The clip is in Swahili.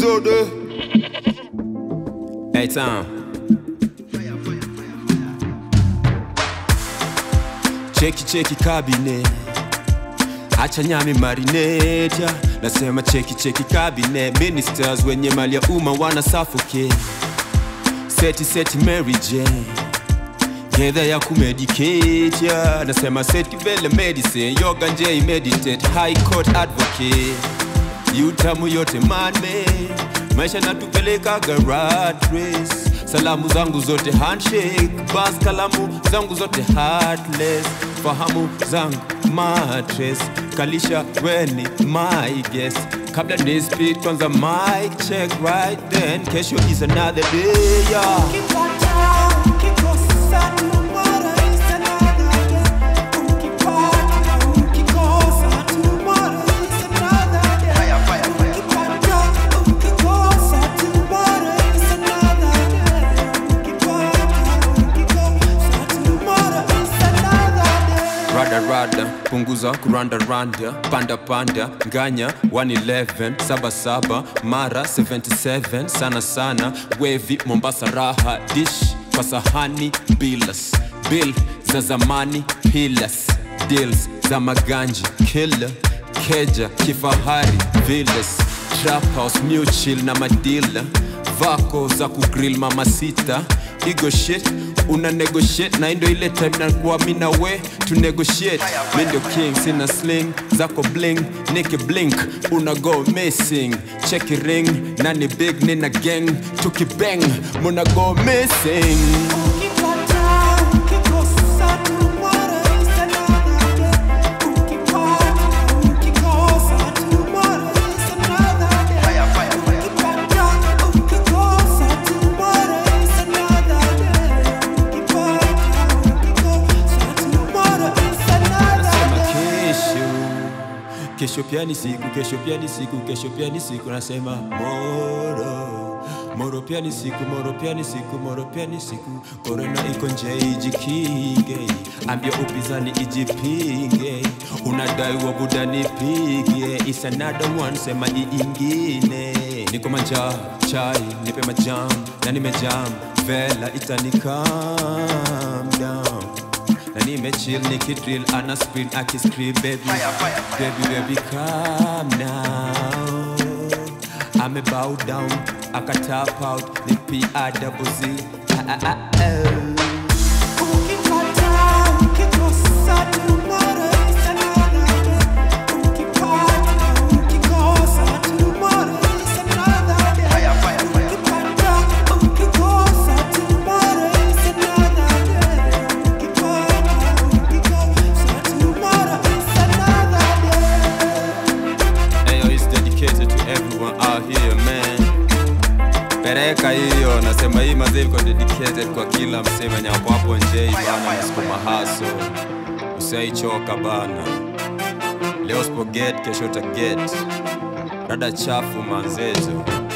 Jode. Hey, Tom. Cheki cheki kabine acha nyami marineta nasema cheki cheki kabine ministers wenye mali ya umma wana suffocate seti seti Mary Jane gedha ya kumedicate ya nasema seti vele medicine yoga nje meditate high court advocate yutamu yote manme maisha natupeleka rat race salamu zangu zote handshake bas kalamu zangu zote heartless fahamu zangu matres kalisha weni my guest kabla ni speed kwanza mic check right then kesho is another day yeah. rada rada punguza kuranda randa panda panda nganya 111 saba saba mara 77 sana sana wevi mombasa raha dish kwa sahani bilas bill za zamani pilas deals za maganji killer keja kifahari villas trap house new chill na madila vako za kugrill mama sita igo shit una negotiate na indo ile time na kuwa mina we to negotiate mi ndio king sina sling zako bling niki blink una go missing check ring nani big nina gang tukibang muna go missing nasema kesho kesho pia ni siku kesho pia ni siku kesho pia ni siku nasema moro moro pia ni siku moro pia ni siku moro pia ni siku korona iko nje ijikinge ambia upinzani ijipinge unadai wa buda nipige is another one sema iingine niko manja chai nipe majam na nimejam vela itani calm down na nimechill nikidrill ana spin akiscream baby baby baby calm now ame bow down aka tap out ni p i double z ah, ah, ah, oh. Ayo, it's dedicated to everyone out here man. Pereka hiyo, nasema hii mazee iko dedicated kwa kila msema nyako hapo nje bana, nasukuma haso, usaichoka bana. Leo sipo get, kesho ta get. Dada chafu manzezo